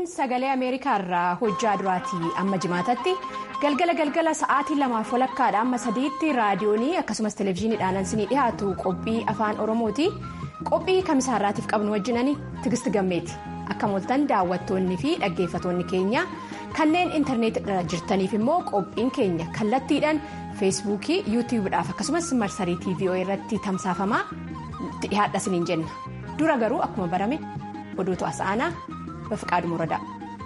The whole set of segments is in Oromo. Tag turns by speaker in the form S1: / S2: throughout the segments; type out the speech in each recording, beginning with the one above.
S1: sagalee ameerikaa irraa hojjaa duraatii amma jimaatatti galgala galgala sa'aatii lamaaf walakkaadha amma sadiitti raadiyoonii akkasumas televezyiiniidhaan isinii dhiyaatu qophii afaan oromooti qophii kamisaarraatiif qabnu wajjinani tigisti gammeeti akka mooltan daawwattoonni fi dhaggeeffatoonni keenya kanneen intarneetirra jirtaniif immoo qophiin keenya kallattiidhaan feesbuukii yuutiyuubidhaaf akkasumas marsarii tiivii irratti tamsaafamaa dhiyaadha isiniin jenna dura garuu akkuma barame oduutu as aanaa bafiqaadhu muradaa.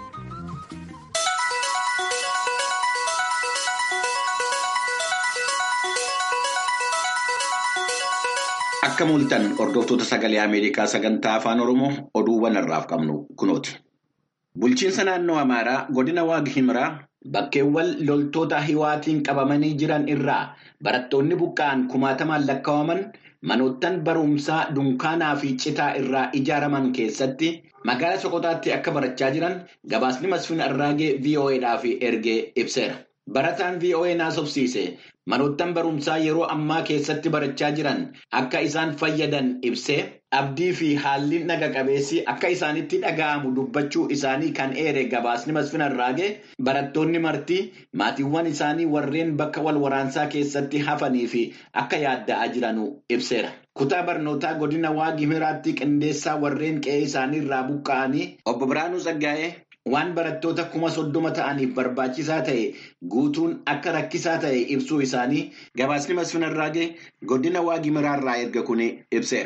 S2: Akka mul'atan hordoftoota sagalee Ameerikaa sagantaa afaan Oromoo oduuwwan irraaf qabnu kunooti. Bulchiinsa naannoo Amaaraa godina Waag Himraa bakkeewwan loltoota hiwaatiin qabamanii jiran irraa barattoonni buqqa'an kumaatamaan lakkaa'aman manoottan barumsaa dunkaanaa fi citaa irraa ijaaraman keessatti magaalaa Soqotaatti akka barachaa jiran gabaasni Masfiin Arraagee VOAdhaaf ergee ibseera. Barataan VOA naasofsiise manoottan barumsaa yeroo ammaa keessatti barachaa jiran akka isaan fayyadan ibsee abdii fi haalli naga qabeessi akka isaanitti dhaga'amu dubbachuu isaanii kan eere gabaasni Masfiin Arraagee barattoonni martii maatiiwwan isaanii warreen bakka wal waraansaa keessatti hafanii fi akka yaadda'aa jiranu ibseera. Kutaa barnootaa godina Waag Himraatti qindeessaa warreen qe'ee isaanii irraa buqqa'anii obbo Biraanuu Saggaa'ee. Waan barattoota kuma soddoma ta'aniif barbaachisaa ta'e guutuun akka rakkisaa ta'e ibsuu isaanii gabaasni Masfiin Arraagee godina Waag Himraarraa erga kun ibseera.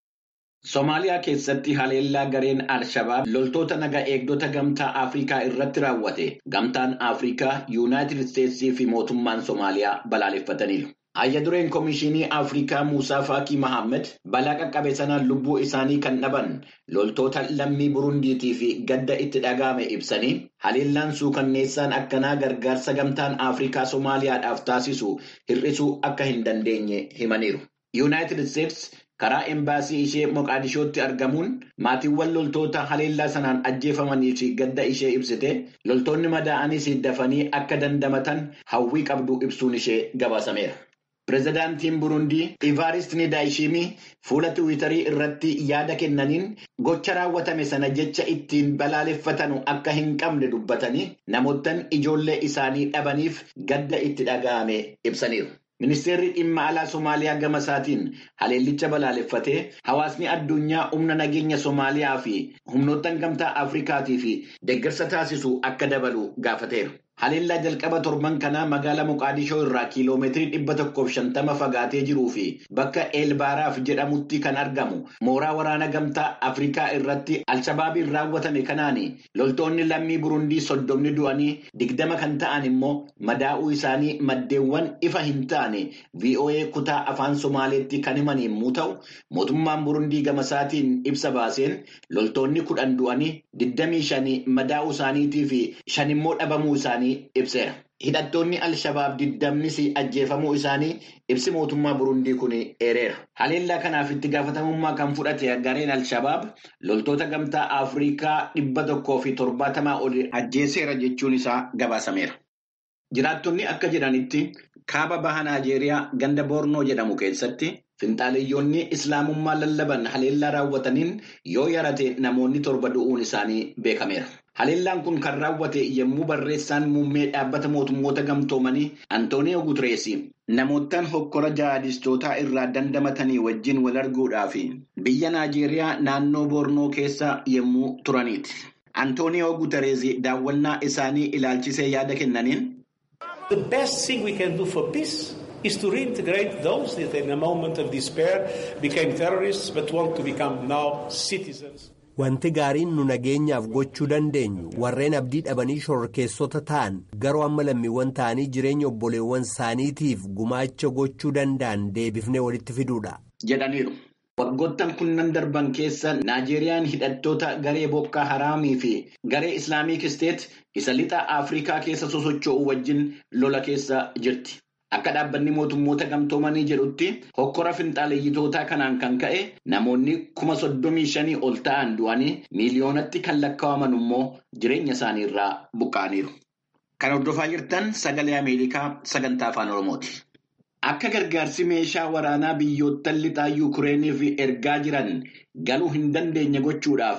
S2: Somaaliyaa keessatti haleellaa gareen Al-Shabaab loltoota naga eegdota gamtaa Afrikaa irratti raawwate gamtaan Afrikaa Yuunaayitid Isteetsii fi mootummaan Somaaliyaa balaaleffataniiru. Hayya dureen Komishinii Afrikaa Muusaa Faakii Mahammed balaa qaqqabe sanaan lubbuu isaanii kan dhaban loltoota lammii Burundiitii fi gadda itti dhaga'ame ibsanii haleellaan suukanneessaan akkanaa gargaarsa gamtaan Afrikaa Somaaliyaadhaaf taasisu hir'isuu akka hin dandeenye himaniiru. Yuunaayitid Isteets karaa embaasii ishee Moqaadishootti argamuun maatiiwwan loltoota haleellaa sanaan ajjeefamanii fi gadda ishee ibsite loltoonni madaa'anis dafanii akka dandamatan hawwii qabdu ibsuun ishee gabaasameera. Pireezidaantiin Burundii Ivaarist Nidaayishimii fuula Tiwiitarii irratti yaada kennaniin gocha raawwatame sana jecha ittiin balaaleffatanu akka hin qabne dubbatanii namoottan ijoollee isaanii dhabaniif gadda itti dhaga'ame ibsaniiru. Ministeerri dhimma alaa Somaaliyaa gama isaatiin haleellicha balaaleffatee hawaasni addunyaa humna nageenya Somaaliyaa fi humnoottan gamtaa Afrikaatii fi deeggarsa taasisu akka dabalu gaafateera. Haleellaa jalqaba torban kanaa magaalaa Moqaadishoo irraa kiiloomeetirii dhibba tokkoof shantama fagaatee jiruu fi bakka Eelbaaraaf jedhamutti kan argamu mooraa waraana gamtaa Afrikaa irratti Alshabaabiin raawwatame kanaan loltoonni lammii Burundii soddomni du'anii digdama kan ta'an immoo madaa'uu isaanii maddeewwan ifa hin taane VOA kutaa afaan Somaaleetti kan himan yommuu ta'u, mootummaan Burundii gama isaatiin ibsa baaseen loltoonni kudhan du'anii digdamii shanii madaa'uu isaaniitii fi shan immoo dhabamuu isaanii. ibseera. Hidhattoonni Alshabaab digdamnis ajjeefamuu isaanii ibsi mootummaa Burundii kun eereera. Haleellaa kanaaf itti gaafatamummaa kan fudhate gareen Alshabaab loltoota gamtaa Afrikaa dhibba tokkoo fi torbaatamaa ol ajjeeseera jechuun isaa gabaasameera. Jiraattonni akka jedhanitti kaaba baha Naajeeriyaa ganda Boornoo jedhamu keessatti finxaaleeyyoonni Islaamummaa lallaban haleellaa raawwataniin yoo yarate namoonni torba du'uun isaanii beekameera. Haleellaan kun kan raawwate yommuu barreessaan muummee dhaabbata mootummoota gamtoomanii Antooniyoo Guterees namoottan hokkora jihadistootaa irraa dandamatanii wajjin wal arguudhaaf biyya Naajeeriyaa naannoo Boornoo keessa yommuu turaniiti. Antooniyoo Guterees daawwannaa isaanii ilaalchisee yaada kennaniin.
S3: The best thing we can do for peace is to reintegrate those that in a moment of despair became terrorists but want to become now citizens.
S4: Wanti gaariin nu nageenyaaf gochuu dandeenyu warreen abdii dhabanii shororkeessota ta'an garuu amma lammiiwwan ta'anii jireenya obboleewwan isaaniitiif gumaacha gochuu danda'an deebifnee walitti fiduudha.
S2: jedhaniiru. Waggoottan kunnan darban keessa Naajeeriyaan hidhattoota garee Boko Haraamii fi garee Islaamiik Isteet isa lixa Afrikaa keessa sosocho'u wajjin lola keessa jirti. Akka dhaabbanni mootummoota gamtoomanii jedhutti hokkora finxaaleeyyitootaa kanaan kan ka'e namoonni kuma soddomii shanii ol ta'an du'anii miiliyoonatti kan lakkaa'aman immoo jireenya isaanii irraa buqqa'aniiru. Kan hordofaa jirtan sagalee Ameerikaa sagantaa afaan Oromooti. Akka gargaarsi meeshaa waraanaa biyyoottan lixaa Yuukireeniif ergaa jiran galuu hin dandeenye gochuudhaaf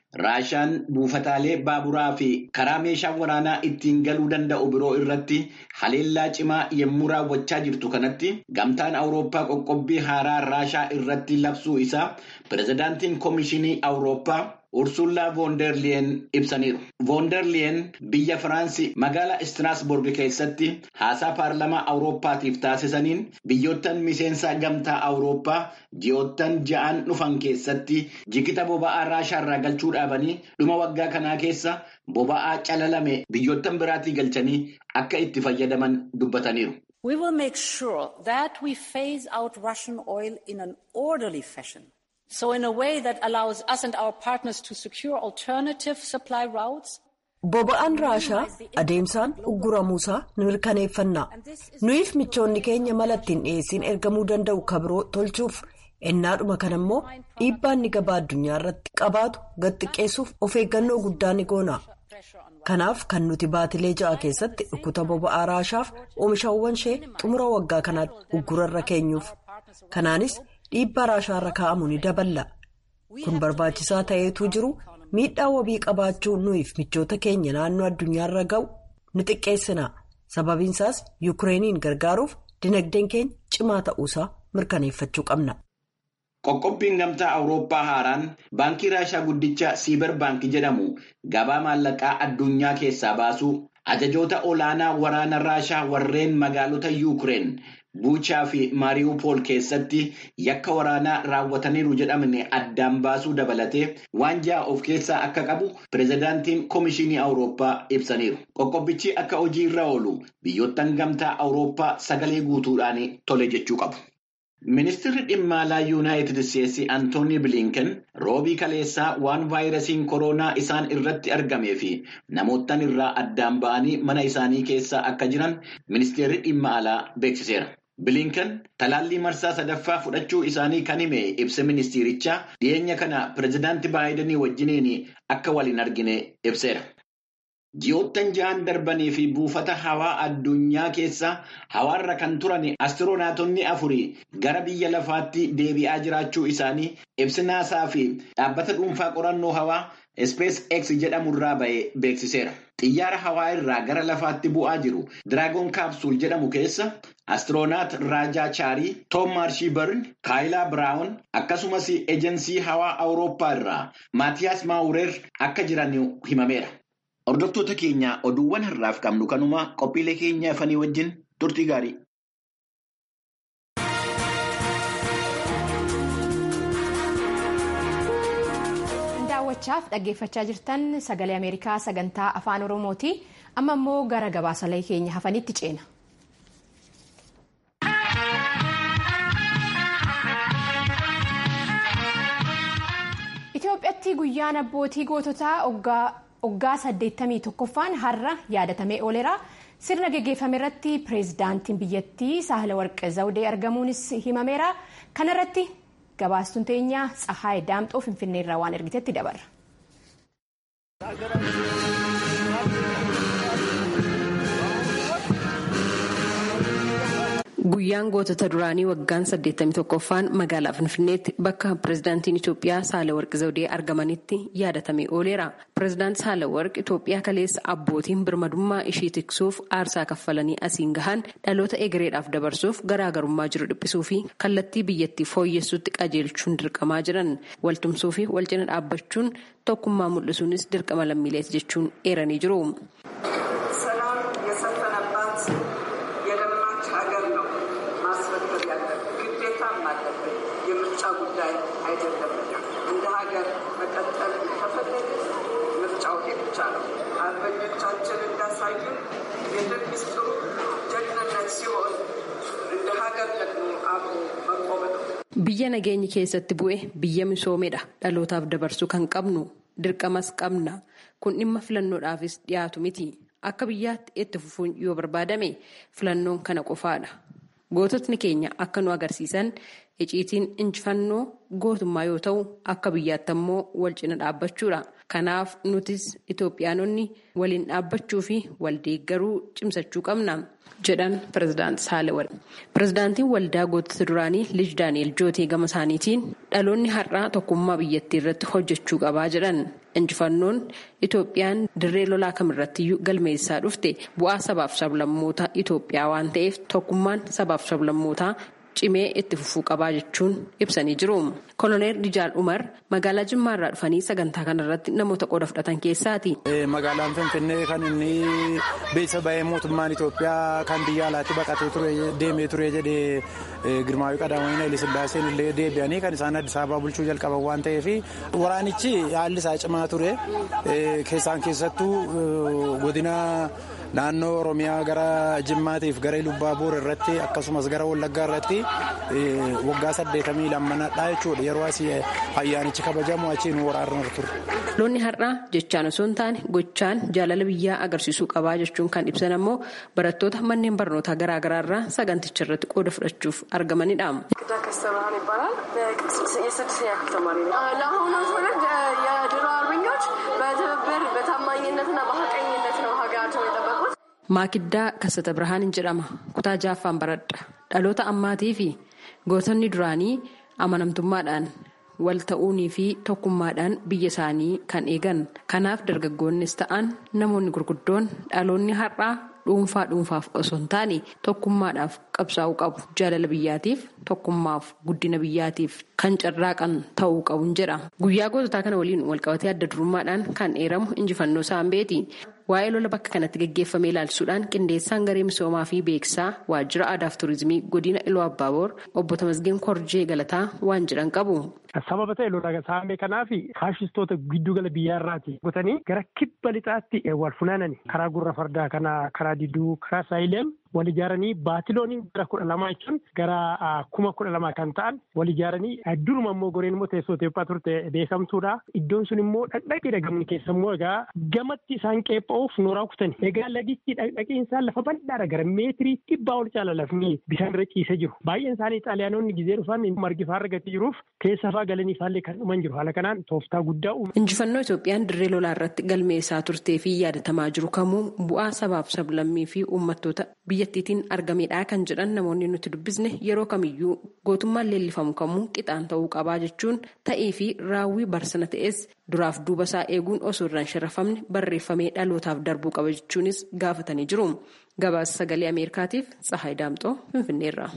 S2: Raashaan buufataalee baaburaa fi karaa meeshaan waraanaa ittiin galuu danda'u biroo irratti haleellaa cimaa yommuu raawwachaa jirtu kanatti gamtaan Awurooppaa qoqqobbii haaraa Raashaa irratti labsuu isaa pirezidaantiin Koomishinii Awurooppaa Ursullaa Voonderliyen ibsaniiru. Voonderliyen biyya Firaansii magaalaa Istiraasburg keessatti haasaa paarlamaa Awurooppaatiif taasisaniin biyyoottan miseensa gamtaa Awurooppaa ji'oottan ja'an dhufan keessatti jigita boba'aa Raashaarraa galchuu dhaabanii dhuma waggaa kanaa keessa boba'aa calalame biyyoottan biraatii galchanii akka itti fayyadaman dubbataniiru.
S5: We will make sure that we phase out Russian oil in an orderly fashion. So in a way that allows us and our partners to secure alternative supply routes.
S6: Boba'aan Raashaa adeemsaan ugguramuusaa ni mirkaneeffanna. Nuyiif michoonni keenya mala ittiin dhiyeessiin ergamuu danda'u kabiroo tolchuuf ennaadhuma kana immoo dhiibbaan ni gabaa addunyaa irratti qabaatu gad xiqqeessuuf of eeggannoo guddaa ni goona. Kanaaf kan nuti baatilee ja'a keessatti dhukkuta boba'aa Raashaaf oomishaawwan ishee xumura waggaa kanaatti uggurarra keenyuuf. Kanaanis dhiibbaa Raashaarra kaa'amu ni daballa. Kun barbaachisaa ta'eetu jiru miidhaa wabii qabaachuu nuyiif michoota keenya naannoo addunyaarra ga'u ni xiqqeessina. Sababiinsaas Yukireeniin gargaaruuf dinagdeen keenya cimaa ta'uusaa mirkaneeffachuu qabna.
S2: Qoqqobbiin gamtaa Awurooppaa haaraan baankii Raashaa guddicha Siibar baankii jedhamu gabaa maallaqaa addunyaa keessaa baasuu ajajoota olaanaa waraana Raashaa warreen magaalota Yuukireen Buuchaa fi Maariiwupool keessatti yakka waraanaa raawwataniiru jedhamne addaan baasuu dabalatee waan ja'a of keessaa akka qabu pirezidaantiin Koomishinii Awurooppaa ibsaniiru. Qoqqobbichi akka hojii irra oolu biyyoottan gamtaa Awurooppaa sagalee guutuudhaan tole jechuu qabu. Ministeerri dhimma alaa Yuunaayitid Isteetsi Antoonii Bilinken roobii kaleessaa waan vaayirasiin koronaa isaan irratti argamee fi namoottan irraa addaan ba'anii mana isaanii keessa akka jiran ministeerri dhimma alaa beeksiseera. Bilinken talaallii marsaa sadaffaa fudhachuu isaanii kan hime ibsa ministeerichaa dhiyeenya kana pirezidaantii Baayidanii wajjiniin akka waliin argine ibseera. Ji'oottan ja'an darbanii fi buufata hawaa addunyaa keessa hawaarra kan turan astiroonaatonni afurii gara biyya lafaatti deebi'aa jiraachuu isaanii ibsi naasaa fi dhaabbata dhuunfaa qorannoo hawaa Space X jedhamurraa ba'ee beeksiseera. Xiyyaara hawaa irraa gara lafaatti bu'aa jiru Diraagoon Kaapsuul jedhamu keessa astiroonaat Raajaa Chaarii, Toom Maarshii Barn, Kaayilaa Biraawun akkasumas ejensii hawaa Awurooppaa irraa Maatiyaas Maawureer akka jiran himameera. Hordoftoota keenya oduuwwan har'aaf qabnu kanuma qophiilee keenya afanii wajjin turtii gaarii.
S1: daawwachaaf dhaggeeffachaa jirtan sagalee ameerikaa sagantaa afaan oromooti amma immoo gara gabaasalee keenya hafanitti ceena. Itoophiyaatti guyyaan abbootii goototaa waggaa 81ffaan har'a yaadatamee ooleera. Sirna geggeeffame irratti pireezidaantiin biyyattii Saahilawarqi Zawudee argamuunis himameera. Kana irratti gabaastuun teenya Tsahaay Daamxoo Finfinnee irraa waan ergitetti dabarra.
S7: Guyyaan gootota duraanii waggaan 81ffaan magaalaa Finfinneetti bakka pireezidaantiin Itoophiyaa Saahilawarqi Zawudee argamanitti yaadatamee ooleera. Pireezidaanti Saahilawarqi Itoophiyaa kaleessa abbootiin birmadummaa ishii tiksuuf aarsaa kaffalanii asiin gahan dhaloota egereedhaaf dabarsuuf garaagarummaa jiru dhiphisuu fi kallattii biyyattii fooyyessuutti qajeelchuun dirqamaa jiran waltumsuu fi walcina dhaabbachuun tokkummaa mul'isuunis dirqama lammiileeti jechuun eeranii jiru.
S8: አርበኞቻችን እንዳሳዩ የድል ምስጢሩ ጀግንነት ሲሆን እንደ ሀገር ደግሞ አብሮ መቆም ነው።
S7: Biyya nageenyi keessatti bu'e biyya misoomedha. Dhalootaaf dabarsuu kan qabnu dirqamas qabna. Kun dhimma filannoodhaafis dhiyaatu miti. Akka biyyaatti itti fufuun yoo barbaadame filannoon kana qofaadha. Goototni keenya akka nu agarsiisan iciitiin injifannoo gootummaa yoo ta'u akka biyyaatti ammoo wal cina dhaabbachuudha. Kanaaf nutis Itoophiyaanonni waliin dhaabbachuu fi wal deeggaruu cimsachuu qabna jedhan pirezidaanti Saalewarq. Pirezidaantiin waldaa gootota duraanii Lij Daani'el Jootee gama isaaniitiin dhaloonni har'aa tokkummaa biyyattii irratti hojjechuu qabaa jedhan. Injifannoon Itoophiyaan dirree lolaa kamirrattiyyuu galmeessaa dhufte bu'aa sabaaf sablammoota Itoophiyaa waan ta'eef tokkummaan sabaaf sablammootaa cimee itti fufuu qabaa jechuun ibsanii jiru. Koloneel Dijaal Umar magaalaa Jimmaa irraa dhufanii sagantaa kanarratti namoota qooda fudhatan keessaati.
S9: Magaalaan Finfinnee kan inni beeksisa bahee mootummaan Itoophiyaa kan biyya alaatti baqatee ture deemee ture jedhee Girmaawii Qadaamanii Haile Sillaaseen illee deebi'anii kan isaan Addis Ababaa bulchuu jalqaban waan ta'eef waraanichi haalli isaa cimaa ture keessaan keessattuu godina naannoo Oromiyaa gara Jimmaatiif gara Lubbaaboor irratti akkasumas gara Wallaggaa irratti waggaa saddeetamii lammanadha jechuudha yeroo asii ayyaanichi kabajamu achiin waraanarra ture.
S7: Loonni har'aa jechaan osoo hin taane gochaan jaalala biyyaa agarsiisuu qabaa jechuun kan ibsan ammoo barattoota manneen barnootaa garaagaraa irraa saganticha irratti qooda fudhachuuf argamanidha.
S8: ዳከስ ብርሃን ይባላል። የስድስተኛ ክፍል ተማሪ ነው። ለአሁኑ ትውልድ የድሮ አርበኞች በትብብር በታማኝነትና በሀቀኝነት ነው ሀገራቸውን የጠበቁት።
S7: Maakiddaa Kassata Birhaaniin jedhama. Kutaa jaaffaan baradha. Dhaloota ammaatii fi gootonni duraanii amanamtummaadhaan wal ta'uunii fi tokkummaadhaan biyya isaanii kan eegan. Kanaaf dargaggoonnis ta'an namoonni gurguddoon dhaloonni har'aa dhuunfaa dhuunfaaf osoo hin taane tokkummaadhaaf qabsaa'uu qabu. Jaalala biyyaatiif tokkummaaf guddina biyyaatiif kan carraaqan ta'uu qabu jedha. Guyyaa goototaa kana waliin walqabatee adda durummaadhaan kan eeramu injifannoo saambeeti. Waa'ee lola bakka kanatti gaggeeffame ilaalchisuudhaan qindeessaan garee misoomaa fi beeksisaa waajjira aadaa fi turizimii godina Iluu Abbaaboor obbo Tamasgeen Korjee Galataa waan jedhan qabu.
S10: Sababa ta'e lola saamee kanaaf faashistoota giddugala biyyaarraati gotanii gara kibba lixaatti wal funaanani karaa gurra fardaa kana karaa diduu karaa saayileem wal ijaaranii baatilooniin gara kudha lamaa jechuun gara kuma kudha lamaa kan ta'an wal ijaaranii duruma immoo goreen immoo teessoo Itoophiyaa turte beekamtuudha. Iddoon sun immoo dhaqdhaqee dhagamni keessa immoo egaa gamatti isaan qeepha'uuf nooraa kutani. Egaa lagichi dhaqdhaqeen lafa bal'aadha gara meetirii dhibbaa ol caala lafni bishaan irra ciisee jiru. Baay'een isaanii xaaliyaanonni gizee dhufan margi fa'aa argatee jiruuf keessa fa'aa galanii faallee kan dhuman jiru. Haala kanaan tooftaa guddaa uume.
S7: Injifannoo Itoophiyaan dirree lolaa irratti galmeessaa turtee fi yaadatamaa jiru kamuu bu'aa sabaaf sablammii fi uummattoota biyyattiitiin argamedha kan jedhan namoonni nuti dubbisne yeroo kamiyyuu gootummaan leellifamu kamuu qixaan ta'uu qabaa jechuun ta'ee fi raawwii barsana ta'es duraaf duuba isaa eeguun osoo irraan sharafamne barreeffamee dhalootaaf darbuu qaba jechuunis gaafatanii jiru. Gabaasa sagalee Ameerikaatiif Tsahaay Daamxoo Finfinneerra.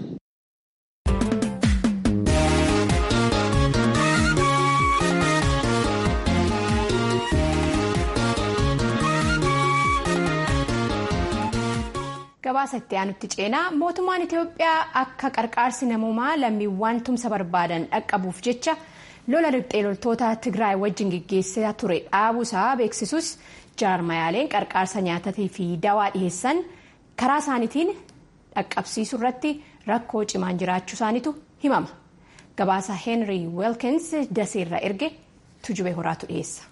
S1: gabaasa itti aanutti ceenaa mootummaan itiyoophiyaa akka qarqaarsi namoomaa lammiiwwan tumsa barbaadan dhaqqabuuf jecha lola riphxee loltoota tigraay wajjin geggeessaa ture dhaabuusaa beeksisus jaarmayaaleen qarqaarsa nyaataa fi dawaa dhiheessan karaa isaaniitiin dhaqqabsiisuu irratti rakkoo cimaan jiraachuu isaaniitu himama gabaasa heenrii weelkins daseerra erge tujube horaatu dhiheessa.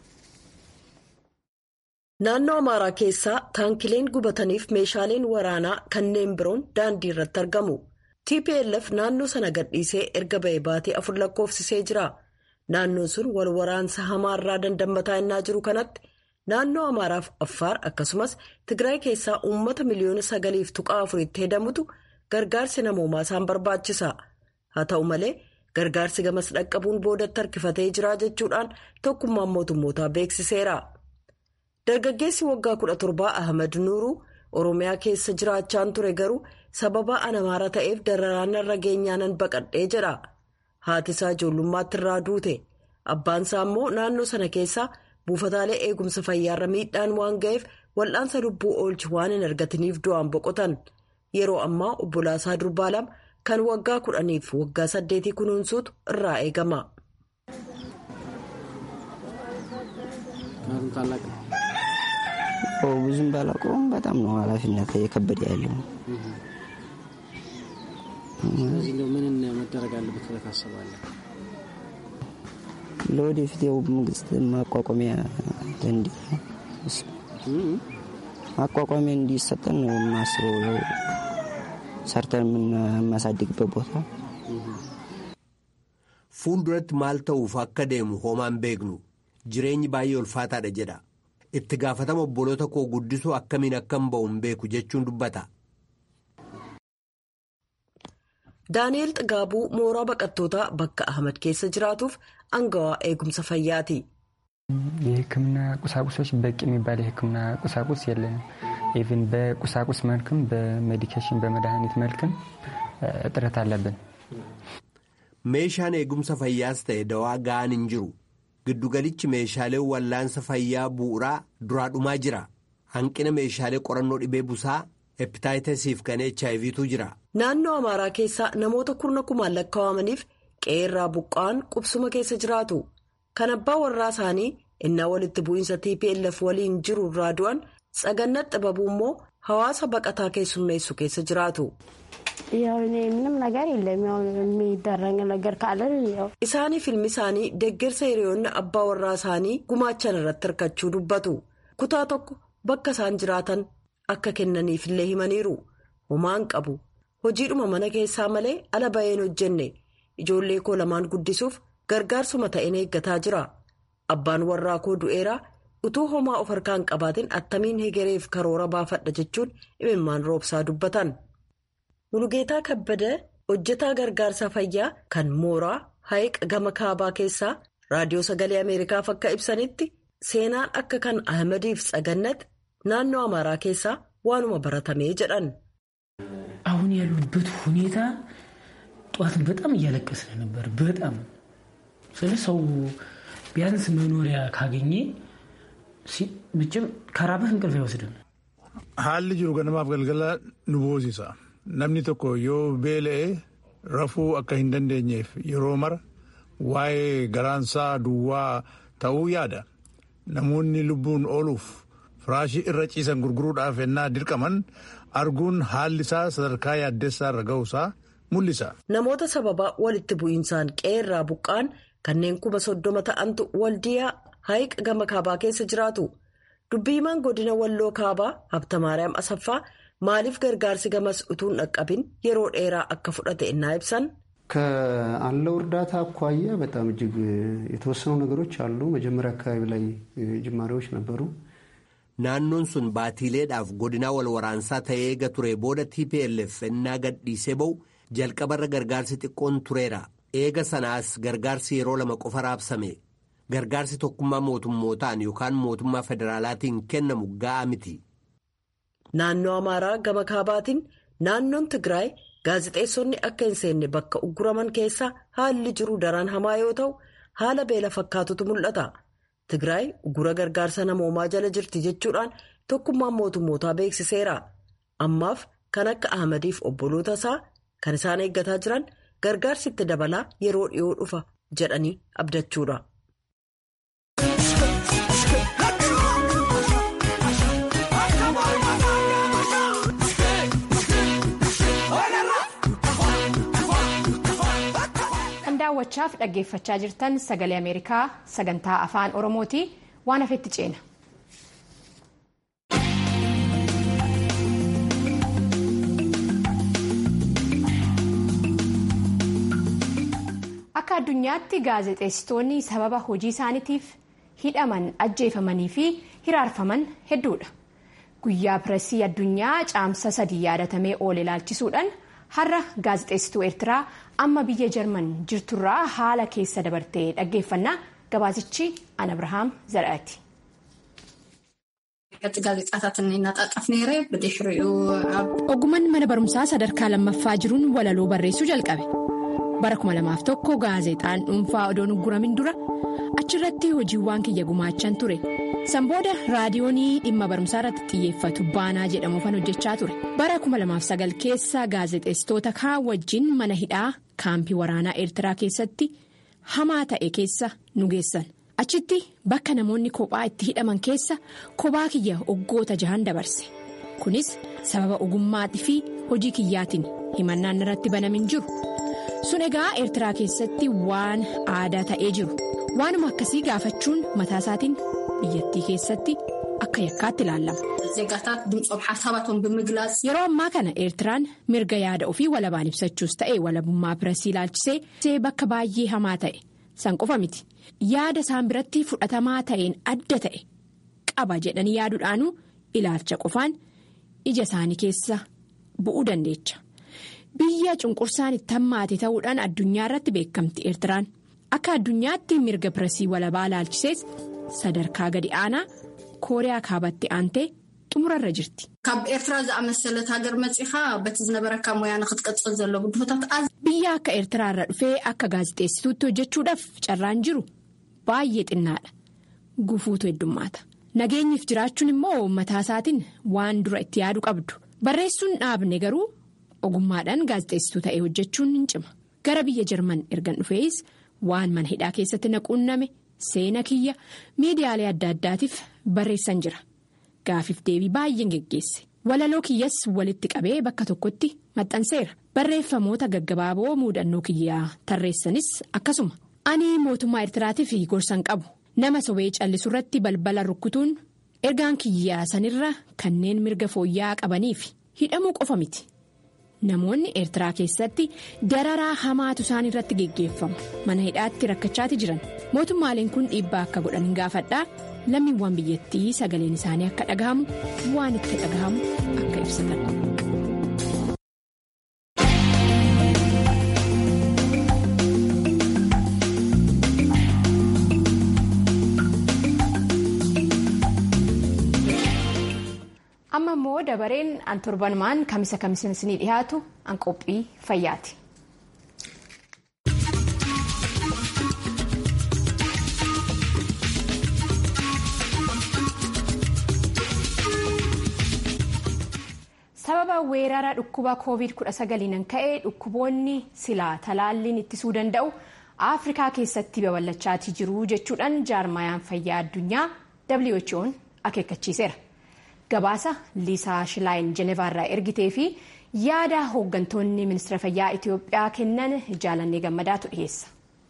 S6: Naannoo Amaaraa keessaa taankileen gubataniif meeshaaleen waraanaa kanneen biroon daandii irratti argamu. TPLF naannoo sana gadhiisee erga ba'e baatee afur lakkoofsisee jira. Naannoon sun wal waraansa hamaarraa dandamataa innaa jiru kanatti naannoo Amaaraaf Affaar akkasumas Tigraay keessaa uummata miliyoona sagaliif tuqaa afuritti hedamutu gargaarsi namoomaa isaan barbaachisa. Haa ta'u malee gargaarsi gamas dhaqqabuun boodatti harkifatee jira jechuudhaan tokkummaan mootummootaa beeksiseera. Dargaggeessi waggaa kudha torbaa Ahmad Nuuruu Oromiyaa keessa jiraachaan ture garuu sababa anamaara ta'eef dararaan irra geenyaanan baqadhee jedha. Haati isaa ijoollummaatti irraa duute. Abbaan isaa immoo naannoo sana keessaa buufataalee eegumsa fayyaarra miidhaan waan ga'eef wal'aansa lubbuu oolchi waan hin argataniif du'aan boqotan. Yeroo ammaa obbolaasaa durbaa lama kan waggaa kudhaniif waggaa saddeetii kunuunsuutu irraa eegama.
S11: ብዙም ባላውቀውም በጣም ነው ኃላፊነት የከበደ ያለው።
S12: ስለዚህ ምን መደረግ አለበት ብለህ ታስባለህ?
S11: ለወደፊት ያው መንግስት ማቋቋሚያ እንዲ ማቋቋሚያ እንዲሰጠን ነው የማስበው። ሰርተን የምናሳድግበት ቦታ
S4: fuulduratti maal ta'uuf akka deemu hoomaan beeknu jireenyi baay'ee ulfaataadha jedha itti gaafatama obboloota koo guddisuu akkamiin akkam ba'u hin beeku jechuun dubbata.
S6: daani'eel xigaabuu mooraa baqattootaa bakka ahmad keessa jiraatuuf angawaa eegumsa fayyaati.
S13: የህክምና ቁሳቁሶች በቂ የሚባል የህክምና ቁሳቁስ የለንም። ኢቭን በቁሳቁስ መልክም በሜዲኬሽን በመድኃኒት መልክም እጥረት አለብን።
S4: meeshaan eegumsa fayyaas ta'e dawaa ga'an hin jiru giddugalichi meeshaalee wallaansa fayyaa bu'uuraa duraa dhumaa jira hanqina meeshaalee qorannoo dhibee busaa hepitaayitasiif kan hiv jira.
S6: naannoo amaaraa keessaa namoota kurna kumaan lakkaawamaniif qe'eerraa buqqa'an qubsuma keessa jiraatu kan abbaa warraa isaanii innaa walitti bu'iinsa tplf waliin jiru irraa du'an sagannat xibabuu immoo hawaasa baqataa keessummeessu keessa jiraatu. isaanii filmi isaanii deeggarsa hiriyoonni abbaa warraa isaanii gumaachan irratti hirkachuu dubbatu kutaa tokko bakka isaan jiraatan akka kennaniifillee himaniiru homaan qabu hojiidhuma mana keessaa malee ala ba'een hojjenne ijoollee koo lamaan guddisuuf gargaarsuma ta'een eeggataa jira abbaan warraa koo du'eeraa utuu homaa of harkaan qabaatiin attamiin hegereef karoora baafadha jechuun imimmaan roobsaa dubbatan. Mulugeetaa Kabbada hojjetaa gargaarsa fayyaa kan mooraa hayiqa gama kaabaa keessaa raadiyoo sagalee Ameerikaaf akka ibsanitti seenaan akka kan Ahmadiif Tsagannat naannoo Amaaraa keessaa waanuma baratamee jedhan.
S14: አሁን ያሉበት ሁኔታ ጠዋትን በጣም እያለቀስን ነበር። በጣም ስለ ሰው ቢያንስ መኖሪያ ካገኘ መቼም ከራበህ እንቅልፍ አይወስድም።
S15: haalli jiru ganamaaf galgala nu boosisa. namni tokko yoo beela'e rafuu akka hin dandeenyeef yeroo mara waa'ee garaansaa duwwaa ta'uu yaada namoonni lubbuun ooluuf firaashii irra ciisan gurguruudhaaf ennaa dirqaman arguun haalli isaa sadarkaa yaaddessaa irra ga'uusaa mul'isa.
S6: namoota sababa walitti bu'iinsaan qe'eerraa buqqaan kanneen kuma soddoma ta'antu waldiyaa hayiqa gama kaabaa keessa jiraatu dubbiimaan godina walloo kaabaa habtamaariyaam asaffaa. maaliif gargaarsi gamas utuu hin dhaqqabin yeroo dheeraa akka fudhate innaa ibsan.
S12: ከአለው እርዳታ አኳያ በጣም እጅግ የተወሰኑ ነገሮች አሉ። መጀመሪያ አካባቢ ላይ ጅማሬዎች ነበሩ።
S4: naannoon sun baatiileedhaaf godinaa wal waraansaa ta'ee eega ture booda tplf ennaa gadhiisee ba'u jalqabarra gargaarsi xiqqoon tureera eega sanaas gargaarsi yeroo lama qofa raabsame gargaarsi tokkummaa mootummootaan yookaan mootummaa federaalaatiin kennamu ga'aa miti.
S6: Naannoo Amaaraa gama kaabaatiin naannoon Tigraay gaazexeessonni akka hin seenne bakka ugguraman keessa haalli jiru daran hamaa yoo ta'u haala beela fakkaatutu mul'ata. Tigraay uggura gargaarsa namoomaa jala jirti jechuudhaan tokkummaan mootummootaa beeksiseera. Ammaaf kan akka Ahmadiif obboloota isaa kan isaan eeggataa jiran gargaarsi itti dabalaa yeroo dhiyoo dhufa jedhanii abdachuudha.
S1: daawwachaaf dhaggeeffachaa jirtan sagalee ameerikaa sagantaa afaan oromooti waan hafetti ceena. akka addunyaatti gaazexeessitoonni sababa hojii isaaniitiif hidhaman ajjeefamanii fi hiraarfaman hedduudha guyyaa pireesii addunyaa caamsa sadii yaadatamee oole ilaalchisuudhaan. har'a gaazexeessituu eertiraa amma biyya jarman jirturraa haala keessa dabartee dhaggeeffannaa gabaasichi an abrahaam zara'ati. ogummaan mana barumsaa sadarkaa lammaffaa jiruun walaloo barreessuu jalqabe bara 2001 gaazexaan dhuunfaa odoon ugguramin dura achirratti hojiiwwan kiyya gumaachan ture sanbooda raadiyoonii dhimma barumsaa irratti xiyyeeffatu baanaa jedhamuufan hojjechaa ture bara 2009 keessa gaazexeessitoota kaan wajjin mana hidhaa kaampii waraanaa eertiraa keessatti hamaa ta'e keessa nu geessan achitti bakka namoonni kophaa itti hidhaman keessa kophaa kiyya oggoota jahan dabarse kunis sababa ogummaatii fi hojii kiyyaatiin himannaan irratti banamin jiru sun egaa eertiraa keessatti waan aadaa ta'ee jiru waanuma akkasii gaafachuun mataa isaatiin biyyattii keessatti akka yakkaatti ilaalama.
S16: ዜጋታት ድምፆም ሓሳባቶም ብምግላጽ
S1: yeroo ammaa kana eertiraan mirga yaada ofii walabaan ibsachuus ta'e walabummaa pireesii ilaalchisee bakka baay'ee hamaa ta'e san qofa miti yaada isaan biratti fudhatamaa ta'een adda ta'e qaba jedhanii yaaduudhaanuu ilaalcha qofaan ija isaanii keessa bu'uu dandeecha biyya cunqursaan itti hammaate ta'uudhaan addunyaa irratti beekamti eertiraan akka addunyaatti mirga pireesii walabaa ilaalchisees sadarkaa gadi aanaa kooriyaa kaabatti aantee xumurarra jirti.
S16: ካብ ኤርትራ ዝኣመሰለት ሃገር መፂኻ በቲ ዝነበረካ ሞያ ንክትቀፅል ዘሎ ግድሆታት
S1: biyya akka eertiraa irra dhufee akka gaazixeessituutti hojjechuudhaaf carraan jiru baay'ee xinnaadha gufuutu heddummaata nageenyiif jiraachuun immoo mataa isaatiin waan dura itti yaadu qabdu barreessuun dhaabne garuu ogummaadhaan gaazixeessituu ta'ee hojjechuun hin cima gara biyya jarman ergan dhufees waan mana hidhaa keessatti naquunname seena kiyya miidiyaalee adda addaatiif barreessan jira gaafiif deebii baay'een geggeesse walaloo kiyyas walitti qabee bakka tokkotti maxxanseera barreeffamoota gaggabaaboo muudannoo kiyyaa tarreessanis akkasuma ani mootummaa eertiraatiif gorsan qabu nama sobee callisu irratti balbala rukkutuun ergaan kiyyaa sanirra kanneen mirga fooyya'aa qabaniif hidhamuu qofa miti. namoonni eertiraa keessatti dararaa hamaatu isaan irratti geggeeffamu mana hidhaatti rakkachaati jiran mootummaaleen kun dhiibbaa akka godhan hin gaafadhaa lammiiwwan biyyattii sagaleen isaanii akka dhagahamu waan itti dhagahamu akka ibsatan. amma immoo dabareen an torbanumaan kamisa kamisa isinii dhiyaatu an qophii fayyaati. sababa weerara dhukkuba covid 19 ka'e dhukkuboonni silaa talaalliin ittisuu danda'u afrikaa keessatti babal'achaatii jiru jechuudhaan jaarmayaan fayyaa addunyaa who'n akeekkachiiseera. gabaasa liisaa shilaayin jenevaarraa ergitee fi yaada hooggantoonni ministeera fayyaa itiyoophiyaa kennan jaalannee gammadaatu dhiyeessa.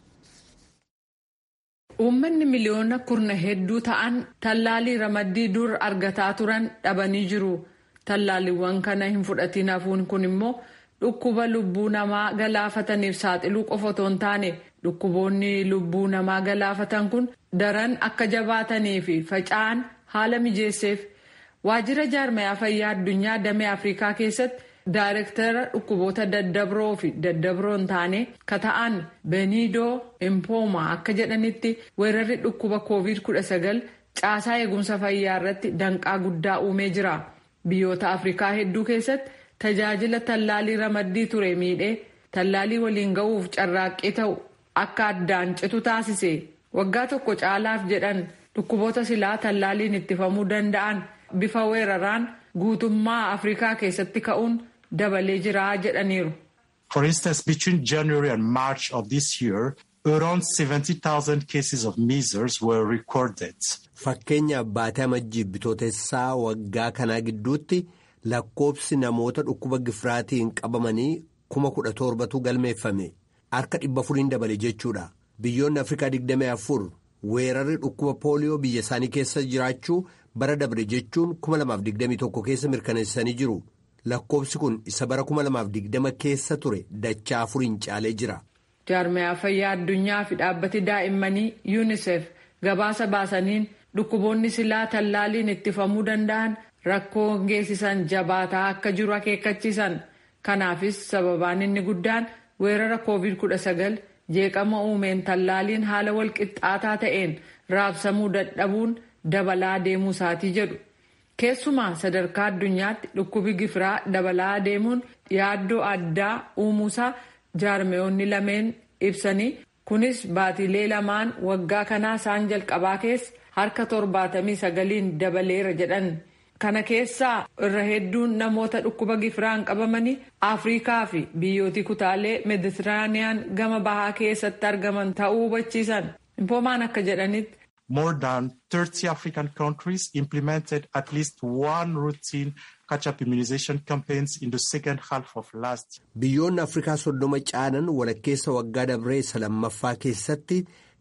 S17: uummanni miliyoona kurna hedduu ta'an tallaalii ramaddii dur argataa turan dhabanii jiru tallaaliiwwan kana hin fudhatiin hafuun kun immoo dhukkuba lubbuu namaa galaafataniif saaxiluu qofa otoo hin taane dhukkuboonni lubbuu namaa galaafatan kun daran akka jabaatanii fi faca'an haala mijeesseef. waajjira jaarmayaa fayyaa addunyaa damee afrikaa keessatti daayirektara dhukkuboota daddabroo fi daddabroo hin taane ka ta'an beniidoo impooma akka jedhanitti weerarri dhukkuba covid 19 caasaa eegumsa fayyaa irratti danqaa guddaa uumee jira biyyoota afrikaa hedduu keessatti tajaajila tallaalii ramaddii ture miidhee tallaalii waliin ga'uuf carraaqqii ta'u akka addaan citu taasise waggaa tokko caalaaf jedhan dhukkuboota silaa tallaaliin ittifamuu danda'an. bifa weeraraan guutummaa afrikaa keessatti ka'uun dabalee jira jedhaniiru.
S18: For instance, between January and March of this year, around 70,000 cases of measles were recorded.
S4: Fakkeenya baatee amajjii bitootessaa waggaa kanaa gidduutti lakkoobsi namoota dhukkuba gifiraatiin qabamanii kuma kudha torbatu galmeeffame harka dhibba furiin dabale jechuudha. Biyyoonni Afrikaa 24 weerarri dhukkuba pooliyoo biyya isaanii keessa jiraachuu bara dabre jechuun 2021 keessa mirkaneessanii jiru. Lakkoobsi kun isa bara 2020 keessa ture dachaa afuriin caalee jira.
S17: Jaarmayaa fayyaa addunyaa fi dhaabbati daa'immanii UNICEF gabaasa baasaniin dhukkuboonni silaa tallaaliin ittifamuu danda'an rakkoo geessisan jabaataa akka jiru akeekkachiisan. Kanaafis sababaan inni guddaan weerara COVID-19 jeeqama uumeen tallaaliin haala walqixxaataa ta'een raabsamuu dadhabuun dabalaa deemuu isaatii jedhu. Keessumaa sadarkaa addunyaatti dhukkubi gifiraa dabalaa deemuun yaaddoo addaa uumuusaa jaarmeyoonni lameen ibsanii kunis baatilee lamaan waggaa kanaa isaan jalqabaa keessa harka torbaatamii sagaliin dabaleera jedhan. Kana keessaa irra hedduun namoota dhukkuba gifiraan qabamanii Afrikaa fi biyyooti kutaalee Meeditiraaniyaan gama bahaa keessatti argaman ta'uu hubachiisan. Impoomaan akka jedhanitti.
S18: More than 30 African countries implemented at least one routine catch-up immunization campaigns in the second half of last year.
S4: Biyyoonni Afrikaa soddoma caalan walakkeessa waggaa dabree isa lammaffaa keessatti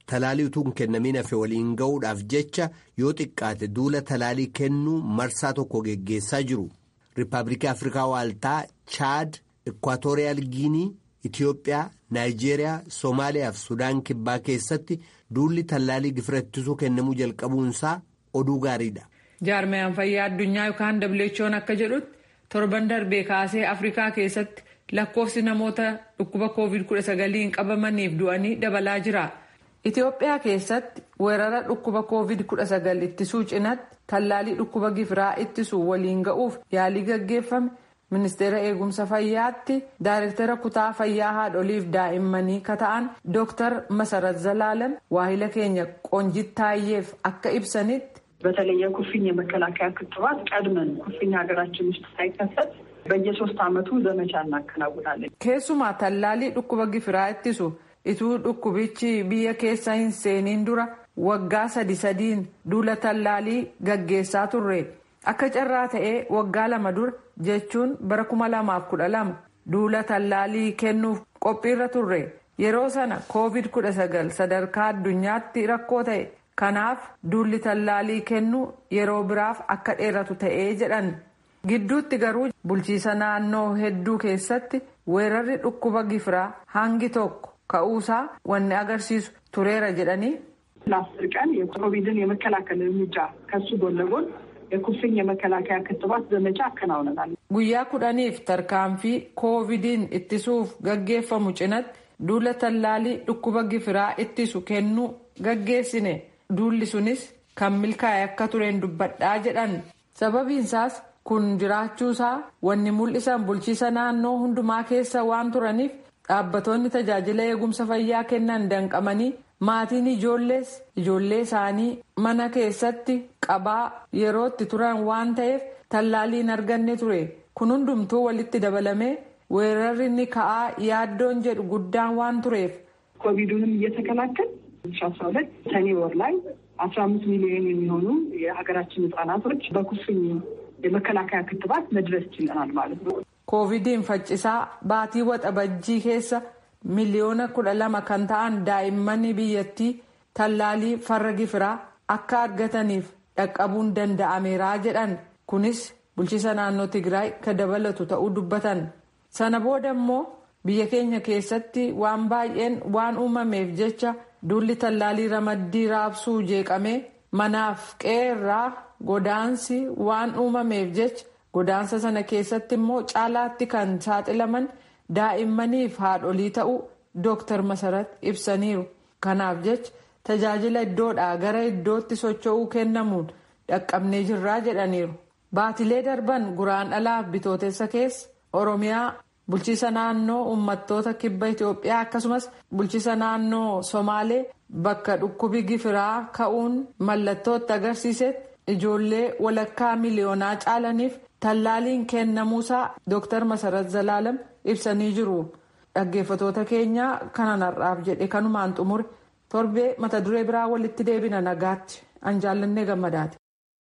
S4: talaalii utuu hin kennamiin hafe waliin ga'uudhaaf jecha yoo xiqqaate duula talaalii kennuu marsaa tokko geggeessaa jiru. Riippaabilikii Afrikaa Waaltaa, Chaad, Ikwaatooriyaal Giinii, Itiyoophiyaa, Naayijeeriyaa, Soomaaliyaa fi Sudaan Kibbaa keessatti duulli tallaalii gifira ittisuu kennamuu jalqabuunsaa oduu gaariidha.
S17: Jaarmayaan fayyaa addunyaa yookaan WHO'n akka jedhutti torban darbee kaasee Afrikaa keessatti lakkoofsi namoota dhukkuba COVID-19 qabamaniif du'anii dabalaa jira. Itiyoophiyaa keessatti weerara dhukkuba COVID-19 ittisuu cinatti tallaalii dhukkuba gifiraa ittisuu waliin ga'uuf yaalii gaggeeffame ministeera eegumsa fayyaatti daayirektara kutaa fayyaa haadholiif daa'immanii kata'an dooktar masarat zalaalam waahila keenya qoonjit taayyeef akka ibsanitti.
S19: በተለይ የኩፍኝ የመከላከያ ክትባት ቀድመን ኩፍኝ ሀገራችን ውስጥ ሳይከሰት በየሶስት ዓመቱ ዘመቻ እናከናውናለን።
S17: keessumaa tallaalii dhukkuba gifiraa ittisu ituu dhukkubichi biyya keessa hin seeniin dura waggaa sadi sadiin duula tallaalii gaggeessaa turre akka carraa ta'ee waggaa lama dura jechuun bara kuma lamaaf kudha lama duula tallaalii kennuuf qophiirra turre yeroo sana koovid kudha sagal sadarkaa addunyaatti rakkoo ta'e kanaaf duulli tallaalii kennuu yeroo biraaf akka dheeratu ta'ee jedhan gidduutti garuu bulchiisa naannoo hedduu keessatti weerarri dhukkuba gifiraa hangi tokko ka'uusaa wanni agarsiisu tureera jedhanii.
S19: ለአስር ቀን የኮቪድን የመከላከል እርምጃ ከሱ ጎን ለጎን የኩፍኝ የመከላከያ ክትባት ዘመቻ አከናውነናል።
S17: guyyaa kudhaniif tarkaanfii koovidiin ittisuuf gaggeeffamu cinatti duula tallaalii dhukkuba gifiraa ittisu kennuu gaggeessine duulli sunis kan milkaa'e akka tureen dubbadhaa jedhan sababiinsaas kun jiraachuusaa wanni mul'isan bulchiisa naannoo hundumaa keessa waan turaniif dhaabbatoonni tajaajila eegumsa fayyaa kennan danqamanii maatiin ijoollees ijoollee isaanii mana keessatti qabaa yerootti turan waan ta'eef tallaaliin arganne ture kun hundumtuu walitti dabalamee weerarri ni ka'aa yaaddoon jedhu guddaan waan tureef.
S19: ኮቪዱንም እየተከላከል ሺ አስራ ሁለት ሰኔ ወር ላይ አስራ አምስት ሚሊዮን የሚሆኑ የሀገራችን ህጻናቶች በኩፍኝ የመከላከያ ክትባት መድረስ ችለናል ማለት ነው።
S17: koovidiin faccisaa baatii waxabajjii keessa miliyoona kudha lama kan ta'an daa'immanii biyyattii tallaalii farra gifiraa akka argataniif dhaqqabuun danda'ameeraa jedhan kunis bulchiisa naannoo tigraay ka dabalatu ta'uu dubbatan sana booda immoo biyya keenya keessatti waan baay'een waan uumameef jecha duulli tallaalii ramaddii raabsuu jeeqamee manaaf qeerraa godaansi waan uumameef jecha godaansa sana keessatti immoo caalaatti kan saaxilaman daa'immaniif haadholii ta'uu dooktar masarat ibsaniiru kanaaf jecha tajaajila iddoodhaa gara iddootti socho'uu kennamuun dhaqqabnee jirraa jedhaniiru baatilee darban guraan dhalaaf bitootessa keessa oromiyaa bulchiisa naannoo uummattoota kibba itiyoophiyaa akkasumas bulchiisa naannoo somaalee bakka dhukkubi gifiraa ka'uun mallattootti agarsiisetti ijoollee walakkaa miliyoonaa caalaniif tallaaliin kennamuusaa dooktar masarat zalaalam ibsanii jiru dhaggeeffatoota keenya kanan har'aaf jedhe kanumaan xumure torbee mata duree biraa walitti deebina nagaatti an jaallannee gammadaati.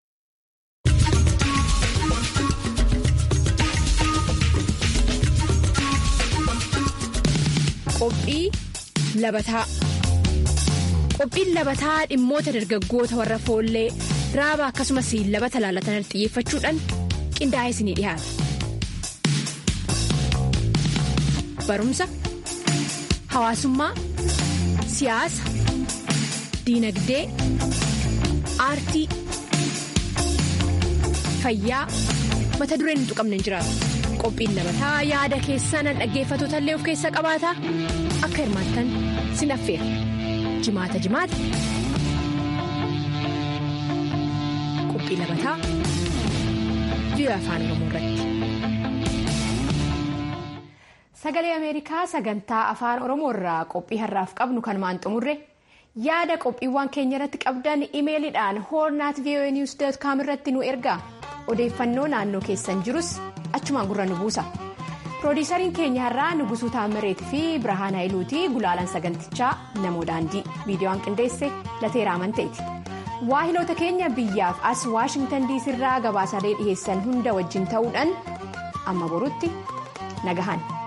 S1: Qophii labataa Qophiin labataa dhimmoota dargaggoota warra foollee raaba akkasumas labata laalatan xiyyeeffachuudhaan qindaa'ee isinii dhiyaata. Barumsa, hawaasummaa, siyaasa, diinagdee, aartii, fayyaa mata dureen hin tuqamne hin jiraatu. Qophiin labataa yaada keessaan dhaggeeffatoota illee of keessa qabaata akka hirmaattan sin affeera. Jimaata jimaata. Qophii labataa biyya afaan Oromoo irratti. Sagalee Ameerikaa sagantaa afaan Oromoo irraa qophii har'aaf qabnu kanumaan xumurre yaada qophiiwwan keenya irratti qabdan imeeliidhaan hoornaat voa news com irratti nu ergaa odeeffannoo naannoo keessan jirus achumaan gurra nu buusa. Piroodiisariin keenya har'aa Nugusuu Taamireet fi Birhaan Haayiluutii gulaalan sagantichaa namoo daandii viidiyoon qindeesse lateera amanteeti. Waahiloota keenya biyyaaf as Waashingtan diisii irraa gabaasalee dhiheessan hunda wajjin ta'uudhaan amma borutti nagahan.